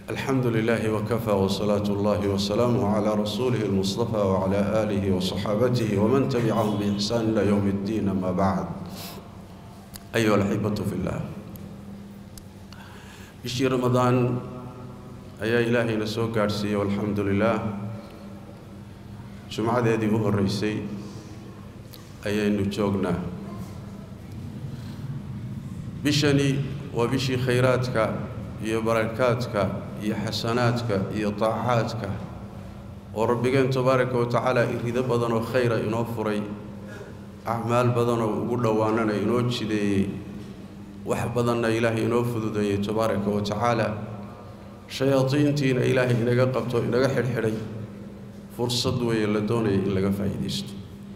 الحمد لله وكفى وصلاة الله وسلامه على رسوله المصطفى وعلى آله وصحابته ومن تبعهم بإحسان إلى يوم الدين أما بعد أيها الأحبة في الله bishii ramadaan ayaa ilaahayna soo gaadhsiiyey walxamdu lilaah jumcadeedii u horreysay ayaynu joognaa bishani waa bishii khayraadka iyo barakaadka iyo xasanaadka iyo taacaadka oo rabbigeen tabaaraka wa tacaala irido badan oo khayra inoo furay acmaal badanoo ugu dhowaanana inoo jideeyey wax badanna ilaahay inoo fududeeyey tabaaraka wa tacaala shayaadiintiina ilaahay inaga qabto inaga xidhxidhay fursad weeye la doonaya in laga faa'iidaysto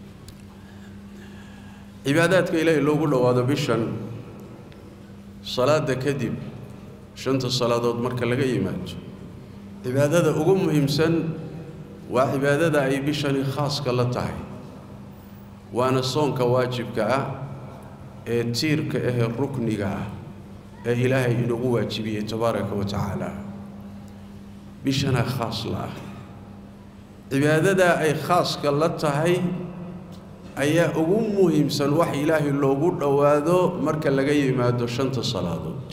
cibaadaadka ilaahay loogu dhowaado bishan salaada kadib shanta salaadood marka laga yimaado cibaadada ugu muhiimsan waa cibaadada ay bishani khaaska la tahay waana soonka waajibka ah ee tiirka ahee rukniga ah ee ilaahay inagu waajibiyey tabaaraka wa tacaala bishana khaas la ah cibaadadaa ay khaaska la tahay ayaa ugu muhiimsan wax ilaahay loogu dhowaado marka laga yimaado shanta salaadood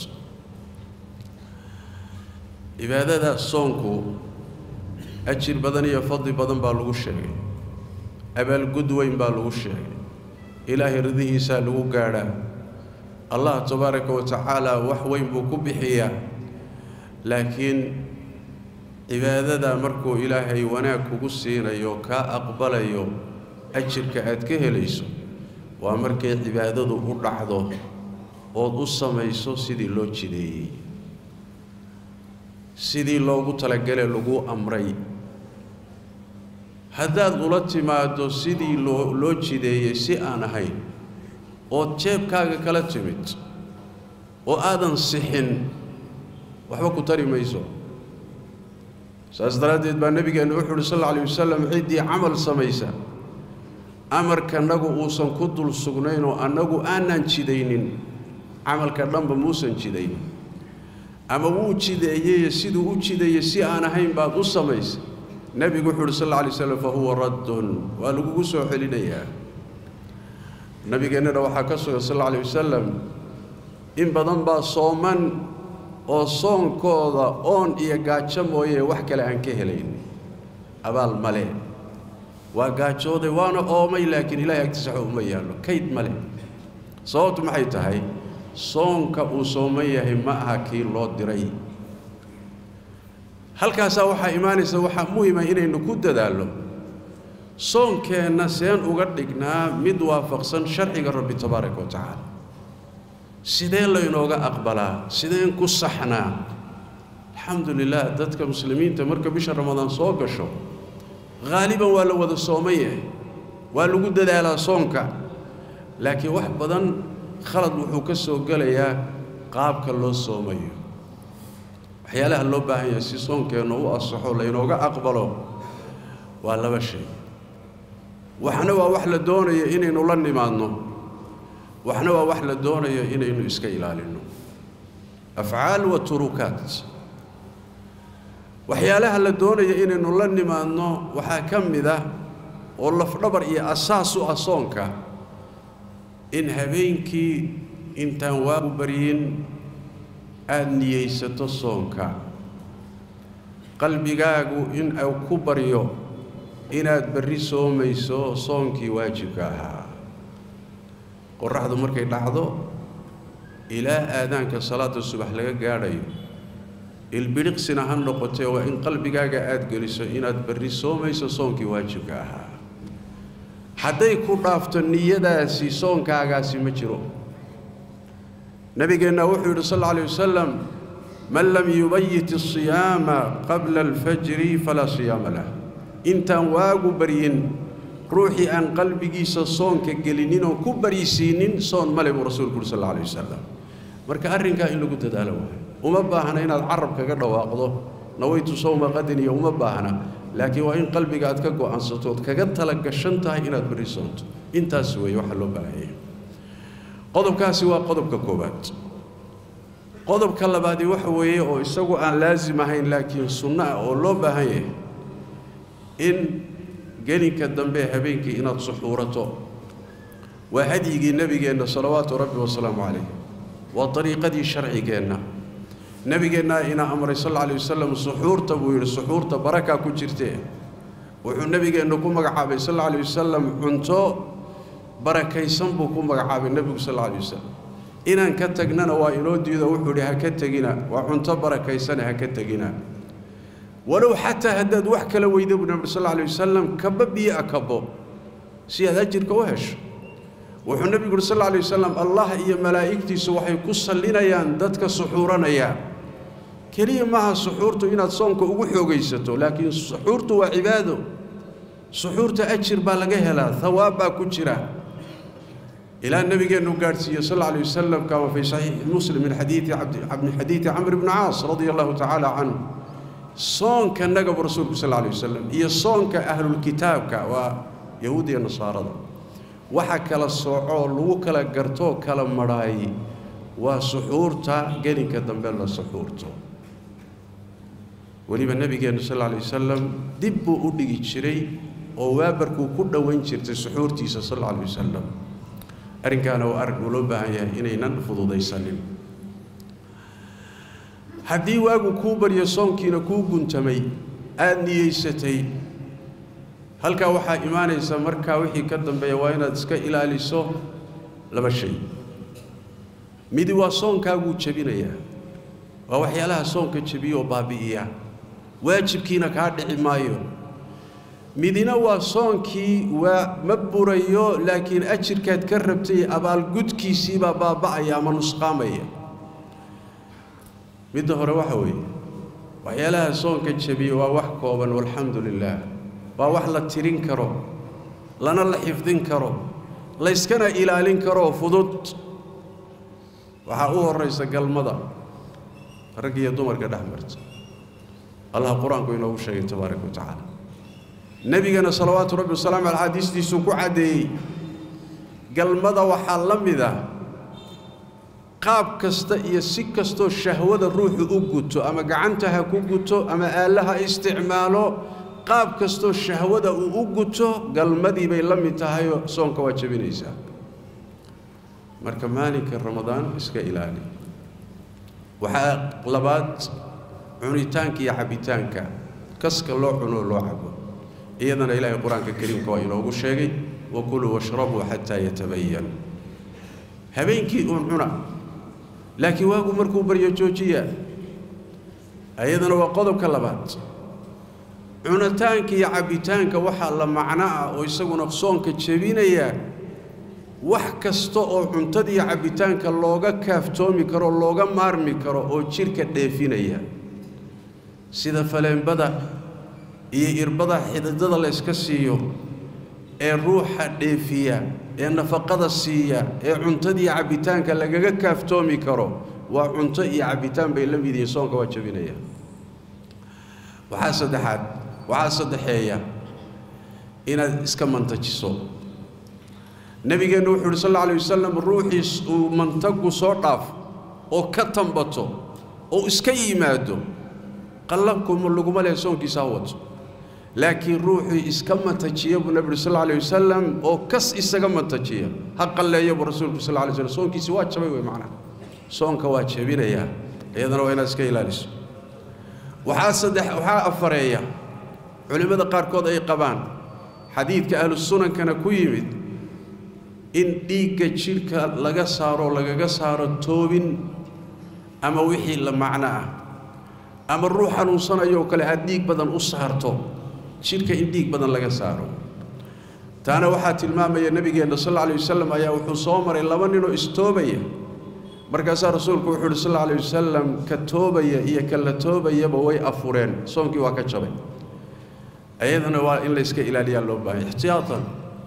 cibaadada soonku ajir badan iyo fadli badan baa lagu sheegay abaalgud weyn baa lagu sheegay ilaahay ridihiisaa lagu gaadhaa allah tabaaraka wa tacaala wax weyn buu ku bixiyaa laakiin cibaadada markuu ilaahay wanaag kugu siinayo kaa aqbalayo ajirka aad ka helayso waa markay cibaadadu u dhacdo ood u samayso sidii loo jideeyey sidii loogu talagale laguu amray haddaad ula timaaddo sidii loo loo jideeyey si aan ahayn ood jeebkaaga kala timid oo aadan sixin waxba ku tari mayso saas daraaddeed baa nebigeennu wuxu uhi sal alla alay wasalam ciddii camal samaysa amarkanagu uusan ku dul sugnayn oo annagu aanaan jidaynin camalka dhanba muusan jidaynin ama wuu jideeyeye siduu u jideeyey si aan ahayn baad u samaysay nebigu wuxu uhi sal alla alay slam fa huwa raddun waa lagugu soo celinayaa nabigeennana waxaa ka sugan sal alla alay wasalam in badan baa sooman oo soonkooda oon iyo gaajo mooye wax kale aan ka helayn abaal male waa gaajooday waana oomay laakiin ilahay agtiisa waxba uma yaallo kayd male sababtu maxay tahay soonka uu sooman yahay ma aha kii loo diray halkaasaa waxaa imaanaysa waxaa muhima inaynu ku dadaallo soonkeenna seen uga dhignaa mid waafaqsan sharciga rabbi tabaaraka wa tacaala sidee laynooga aqbalaa sideen ku saxnaa alxamdu lilah dadka muslimiinta marka bisha ramadaan soo gasho haaliban waa la wada sooman yahay waa lagu dadaalaa soonka laakiin wax badan khalad wuxuu ka soo gelayaa qaabka loo soomayo waxyaalaha loo baahan yahay si soonkeenna u asaxo laynooga aqbalo waa laba shay waxna waa wax la doonayo inaynu la nimaadno waxna waa wax la doonayo inaynu iska ilaalinno afcaal wa turukaat waxyaalaha la doonayo inaynu la nimaadno waxaa ka mid ah oo lafdhabar iyo asaas u ah soonka in habeenkii intaan waagu baryin aada niyeysato soonka qalbigaagu in uu ku baryo inaad berri soomayso soonkii waajibka ahaa qoraxdu markay dhacdo ilaa aadaanka salaada subax laga gaadhayo ilbidhiqsina ha noqotee waa in qalbigaaga aada geliso inaad berri soomayso soonkii waajibka ahaa hadday ku dhaafto niyadaasi soonkaagaasi ma jiro nabigeenna wuxuu yidhi sal alla alay wasalam man lam yubayit asiyaama qabla alfajri falaa siyaama lah intaan waagu baryin ruuxii aan qalbigiisa soonka gelinin oo ku baryisiinin soon male buu rasuulku uhi sal alla alay wasalam marka arrinkaa in lagu dadaalo waayo uma baahna inaad carab kaga dhawaaqdo nawaytu sawma qadin iyo uma baahna laakiin waa in qalbiga aad ka go'aansato ood kaga tala gashan tahay inaad berri soonto intaas weeye waxaa loo baahanyay qodobkaasi waa qodobka koowaad qodobka labaadi waxa weeye oo isagu aan laasim ahayn laakiin sunno ah oo loo baahan yahay in gelinka dambe habeenkii inaad suxuurato waa hadyigii nebigeenna salawaatu rabbi wasalaamu calayh waa dariiqadii sharcigeenna nebigeennaa inaa amray sal alla alay wasalam suxuurta buu yidhi suxuurta barakaa ku jirtee wuxuu nebigeennu ku magacaabay sal alla alay wasalam cunto barakaysan buu ku magacaabay nebigu sal alla alay wasalam inaan ka tagnana waa inoo diido wuxuu idhi ha ka tegina waa cunto barakaysane ha ka tegina walow xataa haddaad wax kala weyda buu nebi sal alla alay wasalam kaba biyo a kabo si aad ajirka u hesho wuxuu nebigu uhi sal alla alay wasalam allah iyo malaa'igtiisu waxay ku sallinayaan dadka suxuuranaya keliya maaha suxuurtu inaad soonka ugu xoogaysato laakiin suxuurtu waa cibaado suxuurta ajir baa laga helaa hawaab baa ku jira ilaa nabigeennu gaadhsiiye sal alla alay wasalam kama fii saxiixi muslim min xadiidi min xadiidi camr bni caas radia allahu tacaala canhu soonka nagabu rasuulku sal alla alay wasalam iyo soonka ahlulkitaabka waa yahuud iyo nasaarada waxa kala soocoo lagu kala gartoo kala madhaay waa suxuurta gelinka dambe la suxuurto weliba nebigeennu sal alla alay wasalam dib buu u dhigi jiray oo waabarkuu ku dhowayn jirtay suxuurtiisa sal alla alay wasalam arrinkaana waa arrin uu loo baahan yahay inaynan fududaysanin haddii waagu kuu baryo soonkiina kuu guntamay aada niyeysatay halkaa waxaa imaanaysa markaa wixii ka dambeeya waa inaad iska ilaaliso laba shay midi waa soonkaaguu jebinayaa waa waxyaalaha soonka jebiya oo baabi'iya waajibkiina kaa dhici maayo midina waa soonkii waa ma burayo laakiin ajirkaad ka rabtay abaalgudkiisiibaa baaba'aya ama nusqaamaya midda hore waxa weeye waxyaalaha soonka jebiya waa wax kooban walxamdu lilaah waa wax la tirin karo lana la xifdin karo layskana ilaalin karoo fudud waxaa u horraysa galmada rag iyo dumarka dhex marta allah qur-aanku inoogu sheegay tabaaraka wa tacaala nebigana salawaatu rabbi wasalaamu caley xadiistiisuu ku caddeeyey galmada waxaa la mid ah qaab kasta iyo si kastoo shahwada ruuxu u guto ama gacanta ha ku guto ama aalla ha isticmaalo qaab kastoo shahwada uu u guto galmadii bay la mid tahayoo soonka waa jebinaysaa marka maalinka ramadaan iska ilaali waxaa labaad cunitaanka iyo cabbitaanka kaska loo cunoo loo cabo iyadana ilaahay qur-aanka kariimka waa inoogu sheegay wakuluu washrabuu xataa yatabayan habeenkii uun cuna laakiin waagu markuu baryo joojiya ayadana waa qodobka labaad cunitaanka iyo cabbitaanka waxaa la macno ah oo isaguna soonka jebinaya wax kasta oo cuntada iyo cabbitaanka looga kaaftoomi karo looga maarmi karo oo jidhka dheefinaya sida faleenbada iyo irbada xididada la yska siiyo ee ruuxa dheefiya ee nafaqada siiya ee cuntada iyo cabbitaanka lagaga kaaftoomi karo waa cunto iyo cabbitaan bay la mid yihiin soonka waa jebinaya waxaa saddexaad waxaa saddexeeya inaad iska mantajiso nebigeennu wuxuu uhi sal alla alay wasalam ruuxiis uu mantagu soo dhaaf oo ka tambato oo iska yimaado qallankumu laguma lehe soonkiisa ha wato laakiin ruuxii iska mantajiya buu nebi uhi sal alla alay wasalam oo kas isaga mantajiya ha qalleeya buu rasuulku sal alla alay slam soonkiisi waa jabay wey macnaha soonka waa jebinayaa iyadana waa inaad iska ilaaliso waxaa saddex waxaa afareeya culimmada qaarkood ay qabaan xadiidka ahlu sunankana ku yimid in dhiigga jidhka laga saaro lagaga saaro toobin ama wixii la macno ah ama ruux xanuunsanayoo kale aad dhiig badan u saarto jidhka in dhiig badan laga saaro taana waxaa tilmaamaya nebigeenna sal alla alay wasalam ayaa wuxuu soo maray laba ninoo istoobaya markaasaa rasuulku wuxuu uhi sal alla alay wasalam ka toobaya iyo ka la toobayaba way afureen soonkii waa ka jabay ayadana waa in la yska ilaaliyaa loo baahanya ixtiyaatan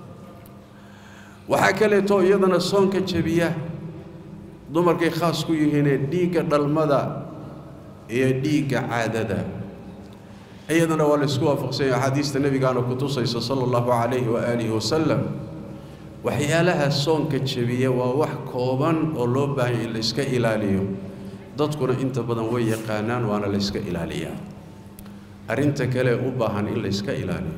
waxaa kaleeto iyadana soonka jebiya dumarkay khaas ku yihiinee dhiigga dhalmada iyo dhiigga caadada iyadana waa la ysku waafaqsanya axaadiista nebigaana ku tusaysa sala allahu calayhi waaalihi wasalam waxyaalaha soonka jebiya waa wax kooban oo loo baahanya in la iska ilaaliyo dadkuna inta badan way yaqaanaan waana la yska ilaaliyaa arrinta kale u baahan in la yska ilaaliyo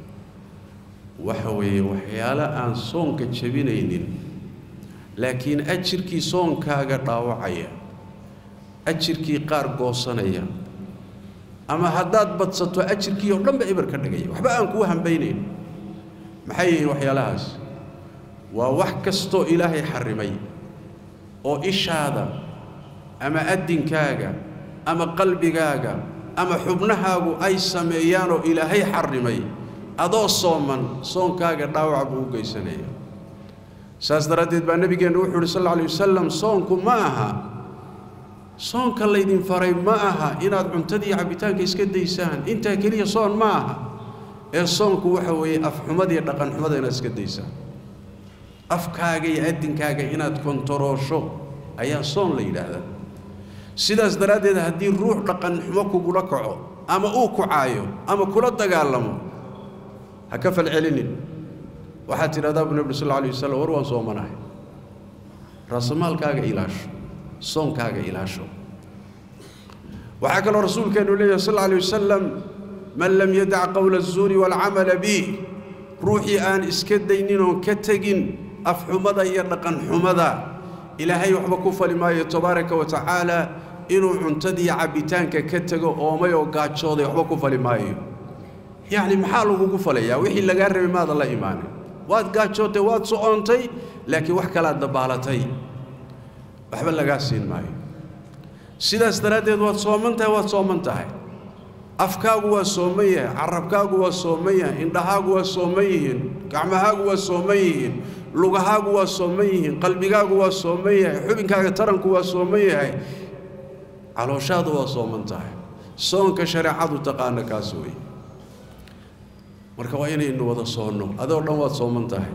waxa weeye waxyaalo aan soonka jebinaynin laakiin ajirkii soonkaaga dhaawacaya ajirkii qaar goosanaya ama haddaad badsato ajirkii oo dhanba eber ka dhigaya waxba aan kuu hambaynayn maxay yihiin waxyaalahaas waa wax kastoo ilaahay xarrimay oo ishaada ama addinkaaga ama qalbigaaga ama xubnahaagu ay sameeyaanoo ilaahay xarrimay adoo sooman soonkaaga dhaawac buu u geysanaya saas daraaddeed baa nebigeennu wuxuu uhi sal alla alay wasalam soonku ma aha soonka laydin faray ma aha inaad cuntadii cabbitaanka iska daysaan intaa keliya soon ma aha ee soonku waxa weeye afxumadiiyo dhaqanxumada inaad iska daysaan afkaaga iyo addinkaaga inaad kontoroosho ayaa soon la yidhaahdaa sidaas daraaddeed haddii ruux dhaqanxumo kugula kaco ama uu kucaayo ama kula dagaalamo ha ka falcelinin waxaad tidhahdaa bu nebi sal alla alay wasalam war waan soomanahay raasamaalkaaga ilaasho soonkaaga ilaasho waxaa kaloo rasuulkeennu leeyahay sal alla alay wasalam man lam yadac qowla azuuri waalcamala bih ruuxii aan iska daynin oon ka tegin afxumada iyo dhaqanxumada ilaahay waxba ku fali maayo tabaaraka wa tacaala inuu cuntadii cabbitaanka ka tego oomay oo gaajooday waxba ku fali maayo yacni maxaa lagugu falayaa wixii lagaa rabay maada la imaanin waad gaajootay waad socoontay laakiin wax kalaad dabaalatay waxba lagaa siin maayo sidaas daraaddeed waad sooman tahay waad sooman tahay afkaagu waa sooman yahay carabkaagu waa sooman yahay indhahaagu waa sooman yihiin gacmahaagu waa sooman yihiin lugahaagu waa sooman yihiin qalbigaagu waa sooman yahay xubinkaaga taranku waa sooman yahay calooshaadu waa sooman tahay soonka shareecadu taqaana kaas weeye marka waa inaynu wada soonno adoo dhan waad sooman tahay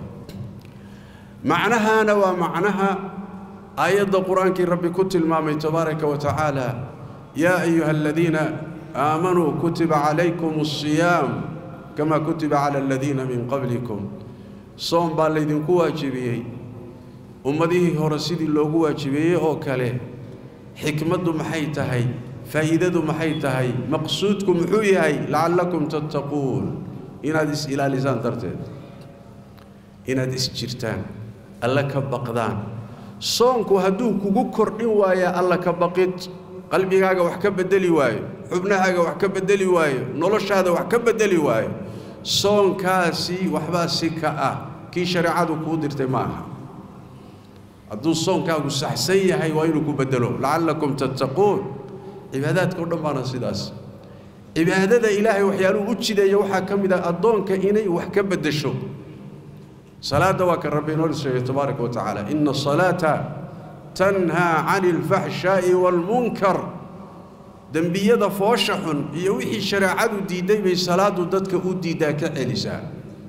macnahaana waa macnaha aayadda qur-aankii rabbi ku tilmaamay tabaaraka wa tacaala yaa ayuha aladiina aamanuu kutiba calaykum asiyaam kamaa kutiba cala aladiina min qablikum soom baa laydinku waajibiyey ummadihii hore sidii loogu waajibeeyey oo kale xikmaddu maxay tahay faa'iidadu maxay tahay maqsuudku muxuu yahay lacallakum tattaquun inaad is-ilaalisaan darteed inaad is-jirtaan alla ka baqdaan soonku hadduu kugu kordhin waaya alla ka baqid qalbigaaga wax ka beddeli waayo xubnahaaga wax ka beddeli waayo noloshaada wax ka beddeli waayo soonkaasi waxbaa si ka ah kii shareecadu kuu dirtay ma aha hadduu soonkaagu saxsan yahay waa inuu ku beddelo lacallakum tattaquun cibaadaadka o dhan baana sidaas cibaadada ilaahay waxyaaluhu u jideeya waxaa ka mid ah addoonka inay wax ka beddesho salaadda waa ka rabbi inoo sheegay tabaaraka wa tacaala ina asalaata tanhaa cani alfaxshaa'i waalmunkar dembiyada foosha xun iyo wixii shareecadu diidday bay salaaddu dadka u diiddaa ka celisaa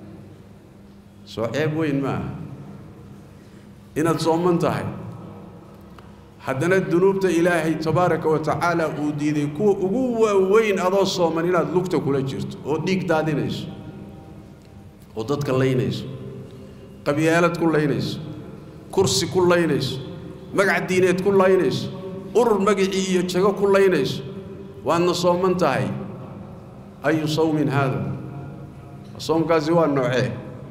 soo ceeb weyn ma aha inaad sooman tahay haddana dunuubta ilaahay tabaaraka wa tacaala uu diiday kuwa ugu waaweyn adoo sooman inaad lugta kula jirto oo dhiig daadinayso oo dadka laynayso qabyaalad ku laynayso kursi ku laynayso magac diineed ku laynayso urur magicii iyo jago ku laynayso waadna sooman tahay ayu sawmin haada soomkaasi waa noocee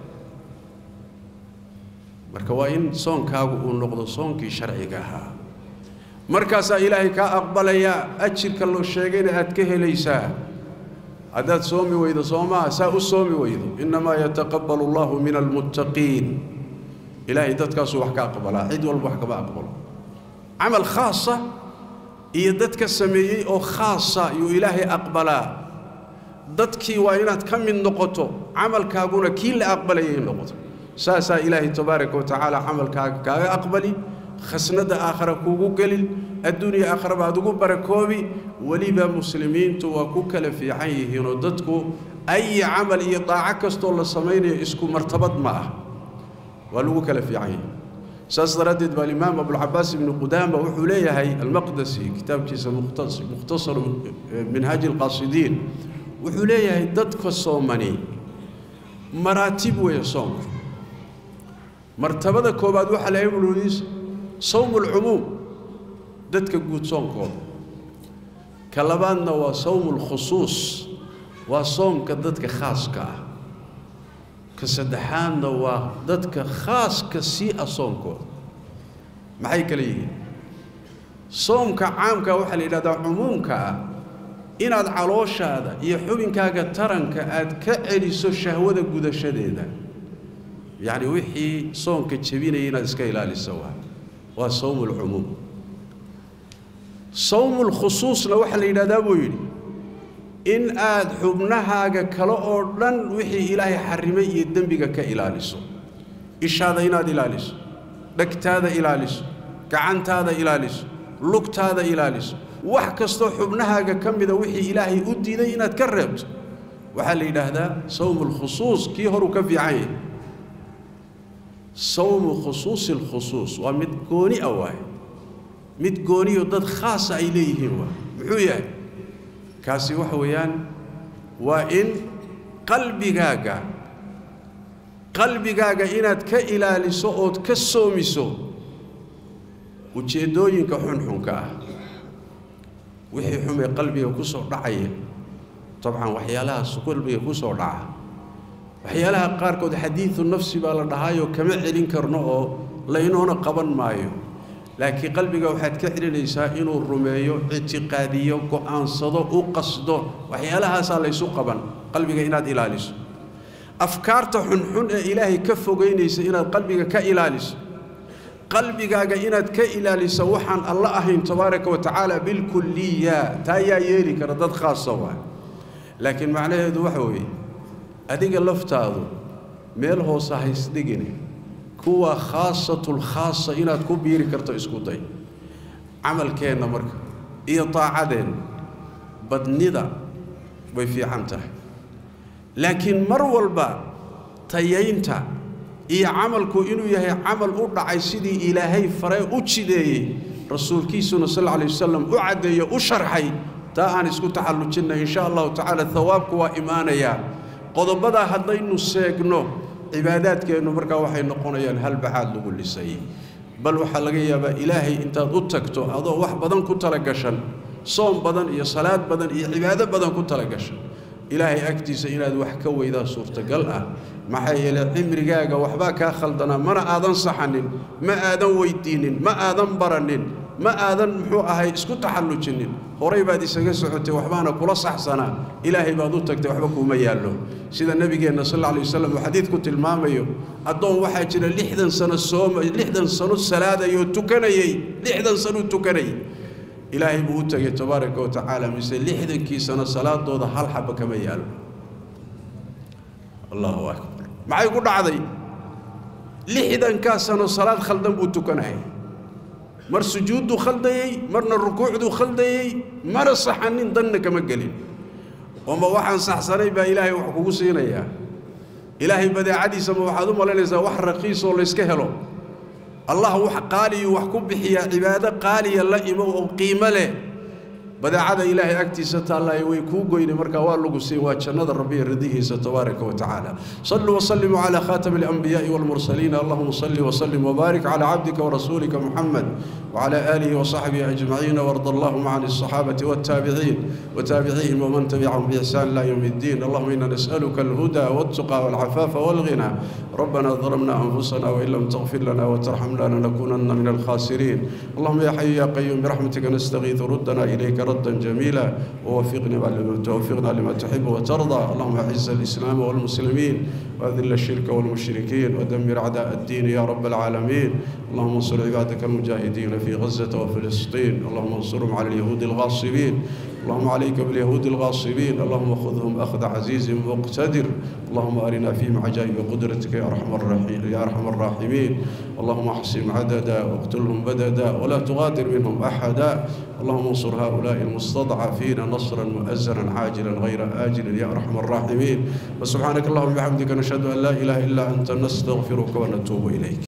marka waa in soonkaagu uu noqdo soonkii sharciga ahaa markaasaa ilaahay kaa aqbalayaa ajirka loo sheegayna aad ka helaysaa haddaad soomi weydo soomaha saa u soomi weydo innamaa yataqabbalu allahu min almuttaqiin ilaahay dadkaasuu wax ka aqbalaa cid walba wax kama aqbalo camal khaasa iyo dadka sameeyey oo khaasa yuu ilaahay aqbalaa dadkii waa inaad ka mid noqoto camalkaaguna kii la aqbalayay noqoto saasaa ilaahay tabaaraka wa tacaala camalkaaga kaaga aqbali khasnadda aakhara kuugu gelin adduuniya aakhara baad ugu barakoobi weliba muslimiintu waa ku kala fiican yihiinoo dadku ayi camal iyo daaco kastoo la samaynayo isku martabad ma ah waa lagu kala fiican yihi saas daraaddeed baa alimaam abulcabaas ibnu qudaama wuxuu leeyahay almaqdasi kitaabkiisa mukhtasaru minhaaji alqaasidiin wuxuu leeyahay dadka soomani maraatib weeye soomku martabada koobaad waxaa lahay buluudiisa sawmu alcumuum dadka guud soonkooda ka labaadna waa sawmulkhusuus waa soomka dadka khaaska ah ka saddexaadna waa dadka khaaska sii ah soonkooda maxay kale yihiin soomka caamka waxaa la yidhahdaa cumuumka ah inaad calooshaada iyo xubinkaaga taranka aad ka celiso shahwada gudashadeeda yacni wixii soonka jebinaya inaad iska ilaaliso waa waa sawmulcumuum sawmulkhusuusna waxaa la yidhahdaa buu yidhi in aad xubnahaaga kale oo dhan wixii ilaahay xarrimay iyo dembiga ka ilaaliso ishaada inaad ilaaliso dhegtaada ilaaliso gacantaada ilaaliso lugtaada ilaaliso wax kastoo xubnahaaga ka mida wixii ilaahay u diiday inaad ka reebto waxaa la yidhaahdaa sawmu lkhusuus kii horuu ka fiican yahay sawmu khusuusi lkhusuus waa mid gooni ah waaye mid gooniyo dad khaasa ay leeyihiin waa muxuu yahay kaasi waxa weeyaan waa in qalbigaaga qalbigaaga inaad ka ilaaliso ood ka soomiso ujeeddooyinka xunxunka ah wixii xumee qalbiga ku soo dhacaya dabcan waxyaalahaas qalbiga ku soo dhaca waxyaalaha qaarkood xadiidu nafsi baa la dhahaayoo kama celin karno oo laynoona qaban maayo laakiin qalbiga waxaad ka celinaysaa inuu rumeeyo ictiqaadiyo go'aansado u qasdo waxyaalahaasaa laysu qaban qalbiga inaad ilaaliso afkaarta xunxun ee ilaahay ka fogaynaysa inaad qalbiga ka ilaaliso qalbigaaga inaad ka ilaaliso waxaan alla ahayn tabaaraka wa tacaala bilkulliya taa yaa yeeli kara dad khaasa waa laakiin macnaheedu waxa weeye adiga laftaadu meel hoose haysdhigine kuwa khaasatulkhaasa inaad ku biiri karto isku day camalkeenna marka iyo daacadeenna badnida way fiican tahay laakiin mar walba tayaynta iyo camalku inuu yahay camal u dhacay sidii ilaahay faree u jideeyey rasuulkiisuna sal alla alay wasalam u caddeeyo u sharxay taa aan isku taxallujinna in sha allahu tacaala hawaabku waa imaanayaa qodobadaa haddaynu seegno cibaadaadkeennu markaa waxay noqonayaan halbaxaad lagu lisay bal waxaa laga yaabaa ilaahay intaad u tagto adoo wax badan ku talagashan soom badan iyo salaad badan iyo cibaado badan ku talagashan ilaahay agtiisa inaad wax ka weydaa suurtagal ah maxaa yeelay cimrigaaga waxbaa kaa khaldanaa mana aadan saxanin ma aadan weyddiinnin ma aadan baranin ma aadan muxuu ahay isku taxallujinin horay baad isaga socotay waxbaana kula saxsanaa ilaahay baad u tagtay waxba kuuma yaallo sida nebigeenna sal alla alay wasalam uu xadiidku tilmaamayo addoon waxaa jira lixdan sano sooma lixdan sano salaadayoo tukanayey lixdan sanuu tukanayay ilaahay buu u tegay tabaaraka wa tacaala mise lixdankii sano salaadooda hal xaba kama yaalo allahu akbar maxay ku dhacday lixdankaa sano salaad khaldan buu tukanayay mar sujuudduu khaldayey marna rukuucduu khaldayey mana saxanin danna kama gelin ooma waxaan saxsanay baa ilaahay wax kugu siinayaa ilaahay badeecadiisa ma waxaad u malaynaysaa wax raqiisoo layska helo allah wax qaaliyu wax ku bixiyaa cibaado qaaliya la imo oo qiimo leh badeecada ilaahay agtiisa taallaayo way kuu goyne markaa waa lagu siin waa jannada rabbiya ridihiisa tabaaraka wa tacaala saluu wasallimuu calaa khaatami alanbiyaai walmursaliin allahuma salli wasallim wabaarik calaa cabdika warasuulika muxamed وعلى آله وصحبه أجمعين وارض اللهم عن الصحابة والتابعين وتابعيهم ومن تبعهم بإحسان إلى يوم الدين اللهم إنا نسألك الهدى والتقى والعفاف والغنى ربنا ظلمنا أنفسنا وإن لم تغفر لنا وترحمنا لنكونن من الخاسرين اللهم يا حي يا قيوم برحمتك نستغيث ردنا إليك ردا جميلا ووفقنا توفقنا لما تحب وترضى اللهم أعز الإسلام والمسلمين وأذل الشرك والمشركين ودمر أعداء الدين يا رب العالمين اللهم انصر عبادك المجاهدين في غزة وفلسطين اللهم انصرهم على اليهود الغاصبين اللهم عليك باليهود الغاصبين اللهم خذهم أخذ عزيز مقتدر اللهم أرنا فيهم عجائب قدرتك يا أرحم الراحمين يا أرحم الراحمين اللهم احصهم عددا واقتلهم بددا ولا تغادر منهم أحدا اللهم انصر هؤلاء المستضعفين نصرا مؤزرا عاجلا غير آجل يا أرحم الراحمين وسبحانك اللهم وبحمدك نشهد أن لا إله إلا أنت نستغفرك ونتوب إليك